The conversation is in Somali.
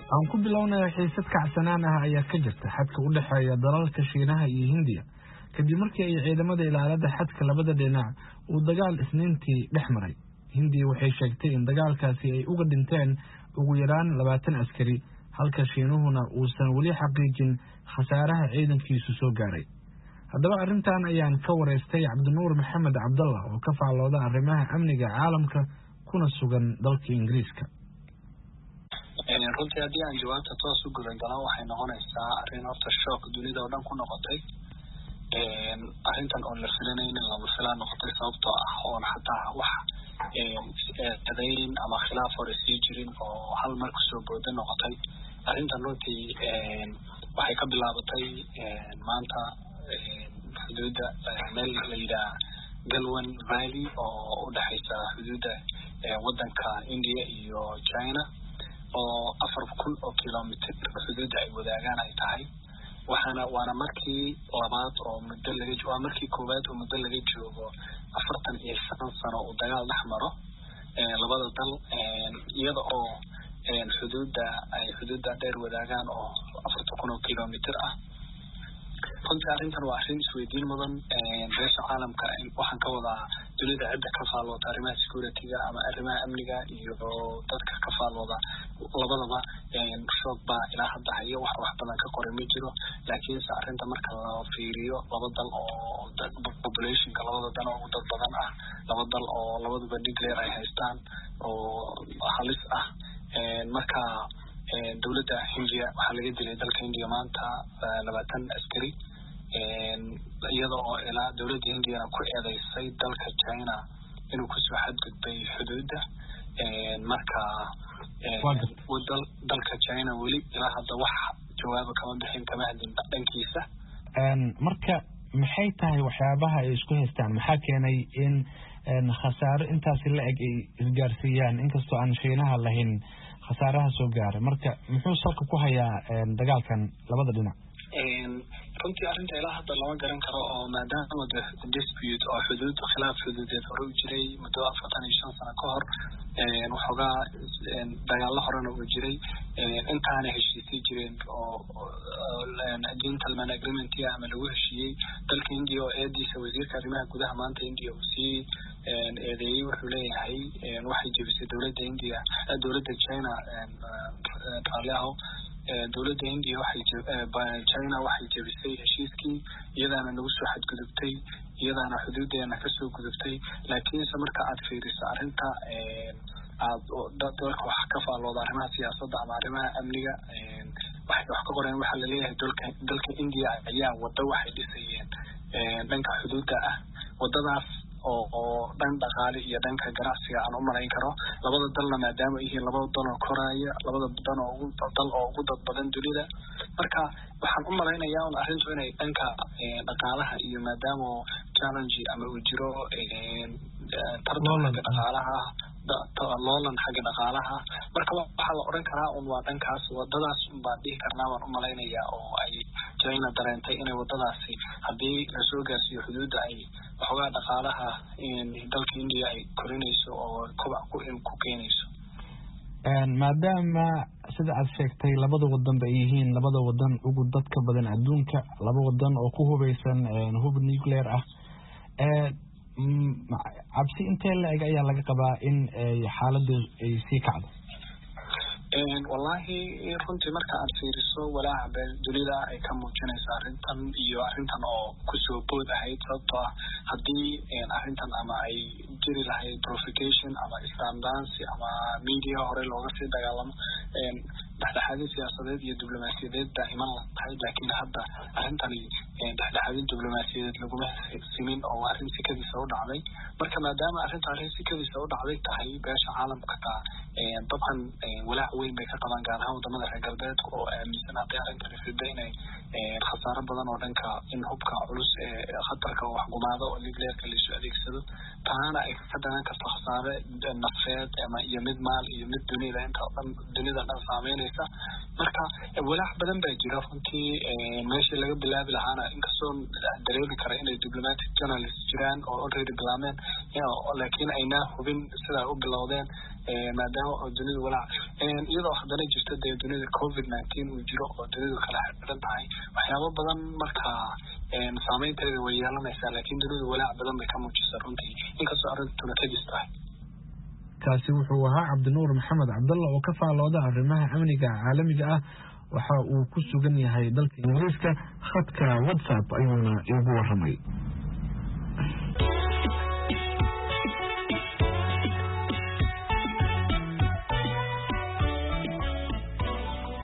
aan ku bilownaya xiisad kacsanaan ah ayaa ka jirta xadka u dhexeeya dalalka shiinaha iyo hindiya kadib markii ay ciidamada ilaalada xadka labada dhinac uu dagaal isniintii dhex maray hindiya waxay sheegtay in dagaalkaasi ay uga dhinteen ugu yaraan labaatan askari halka shiinuhuna uusan weli xaqiijin khasaaraha ciidankiisu soo gaaray haddaba arrintan ayaan ka wareystay cabdinuur maxamed cabdallah oo ka faallooda arrimaha amniga caalamka kuna sugan dalka ingiriiska runtii haddii aan jawaabta toos u gudan galan waxay noqonaysaa arrin horta shook dunida oo dhan ku noqotay arrintan oon la filanaynin lama filaan noqotay sababtoo ah oon xataa wax eedayn ama khilaaf hore sii jirin oo hal mar kusoo booda noqotay arrintan runtii waxay ka bilaabatay maanta xuduudda meel la yidhaha galwan valley oo u dhexaysa xuduudda waddanka india iyo china oo afar kun oo kilomitr xuduudda ay wadaagaan ay tahay waxaana waana markii labaad oo muddo laga waa markii koowaad oo muddo laga joogo afartan iyo shan sano uu dagaal dhex maro labada dal iyada oo xuduudda ay xuduudda dheer wadaagaan oo afartan kun oo kilomitr ah runtii arrintan waa arrin isweydiin mudan beesha caalamka waxaan ka wadaa dunida cidda ka faallooda arrimaha security-ga ama arrimaha amniga iyo dadka ka faallooda labadaba shoog baa ilaa hadda hayo wax wax badan ka qoray ma jiro laakiinse arrinta marka la fiiriyo laba dal oo populationka labada dan oo ugu dad badan ah laba dal oo labaduba nuclear ay haystaan oo halis ah marka dowladda hindiya waxaa laga dilay dalka hindiya maanta labaatan askari iyada oo ilaa dowladda hindiyana ku eedeysay dalka china inuu kusoo xadgudbay xuduudda marka dalka china weli ilaa hadda wax jawaaba kama bixin kama hadlin dhankiisa marka maxay tahay waxyaabaha ay isku haystaan maxaa keenay in khasaaro intaasi la eg ay isgaarsiiyaan inkastoo aan shiinaha lahayn khasaaraha soo gaaray marka muxuu salka ku hayaa dagaalkan labada dhinac runtii arrinta ilaa hadda lama garan karo oo maadaama de dispute oo xuduud khilaaf xuduudeed hore u jiray muddo afartan iyo shan sano ka hor waxoogaa dagaalo horena uu jiray intaana heshiisay jireen oo gentleman agreementia ama lagu heshiiyey dalka india oo eediisa wasiirka arrimaha gudaha maanta india uu sii eedeeyey wuxuu leeyahay waxay jebisay dowladda india dowladda china raalli aho dowladda india waxay china waxay jebisay heshiiskii iyadaana nagu soo xadgudubtay iyadaana xuduudeena kasoo gudubtay laakiinse marka aad fiiriso arrinta aad dalka wax ka faallooda arrimaha siyaasadda ama arrimaha amniga waxay wax ka qoreen waxaa laleeyahay dalka dalka india ayaa waddo waxay dhisayeen dhanka xuduudda ah waddadaas oo oo dhan dhaqaale iyo dhanka ganacsiga aan u malayn karo labada dalna maadaama yihiin labada dal oo koraya labada dan oo ugu dal oo ugu dad badan dunida marka waxaan u malaynayaa un arrintu inay dhanka dhaqaalaha iyo maadaama challenge ama uu jiro tartan xagga dhaqaalaha loolan xagga dhaqaalaha marka waxaa la odhan karaa un waa dhankaas wadadaas un baan dhihi karnaa baan u malaynayaa oo ay china dareentay inay wadadaasi haddii lasoo gaarsiiyo xuduudda ay waxoogaa dhaqaalaha dalka india ay korinayso oo kobac ku keenayso maadaama sida aad sheegtay labada wadan ba ay yihiin labada wadan ugu dadka badan adduunka laba wadan oo ku hubeysan hub nuclear ah cabsi intee la eg ayaa laga qabaa in xaaladdu ay sii kacdo wallahi runtii marka aad fiiriso walaaca bee dunida ay ka muujinayso arrintan iyo arrintan oo kusoo bood ahayd sababtoo ah haddii arrintan ama ay jiri lahayd profication ama islamdancy ama media hore looga sii dagaalamo dhexdhexaadin siyaasadeed iyo diblomaasiyadeed baa iman lahayd laakiin hadda arrintani dhexdhexaadin diblomaasiyadeed laguma simin oo arrin sikadiisa u dhacday marka maadaama arrinta arrin sikadiisa u dhacday tahay beesha caalamka taa dabcan walaac weyn bay ka qabaan gaar ahaan wadamada reer galbeedka oo aaminsan hadday arrintani fida inay khasaaro badan oo dhanka in hubka culus ee khatarka oo waxgumaado oo nuclearka laisu adeegsado taana ay ka dhalan karto khasaare nafeed ama iyo mid maal iyo mid dunida inta dhan dunida dhan saameynaysa marka walaac badan baa jira runtii meeshii laga bilaabi lahaana inkastoo dareemi kara inay diplomatic journalist jiraan oo already bilaabeen laakiin aynaa hubin sidaa u bilowdeen maadaama oo dunidu walaac iyadoo haddana jirto dee dunida covid nineteen uu jiro oo dunidu kala xidhan tahay waxyaabo badan markaa saameynteeda way yeelanaysaa laakiin dunidu walaac badan bay ka muujisa runtii inkastoo arrintuna tegis tahay kaasi wuxuu ahaa cabdinuur maxamed cabdalla oo ka faalooda arrimaha amniga caalamiga ah waxa uu ku sugan yahay dalka ingiriiska khadka whatsapp ayuuna iigu waramay